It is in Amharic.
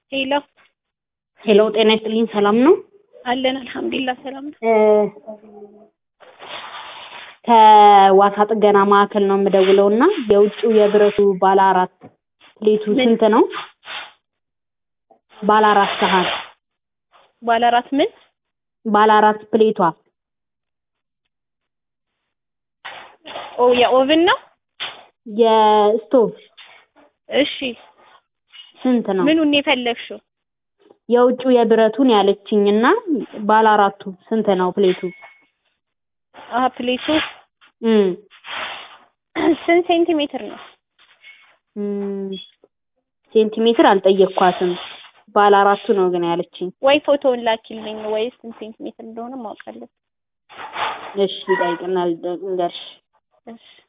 ሄሎ ሄሎ ጤና ይስጥልኝ ሰላም ነው? አለን አልሐምዱሊላህ ሰላም ነው። እ ከዋሳ ጥገና ማዕከል ነው የምደውለው እና የውጭው የብረቱ ባለ አራት ፕሌቱ ምን? ስንት ነው? ባለ አራት ሰሃን ባለ አራት ምን ባለ አራት ፕሌቷ ኦ የኦቭን ነው? የስቶቭ እሺ ስንት ነው? ምኑን የፈለግሽው? የውጭው የብረቱን ያለችኝ እና ባለ አራቱ ስንት ነው ፕሌቱ? አሀ ፕሌቱ እም ስንት ሴንቲሜትር ነው? እም ሴንቲሜትር አልጠየኳትም። ባለ አራቱ ነው ግን ያለችኝ። ወይ ፎቶውን ላኪልኝ ወይ ስንት ሴንቲሜትር እንደሆነ ማወቅ አለብኝ። እሺ ይጠይቅናል ልንገርሽ። እሺ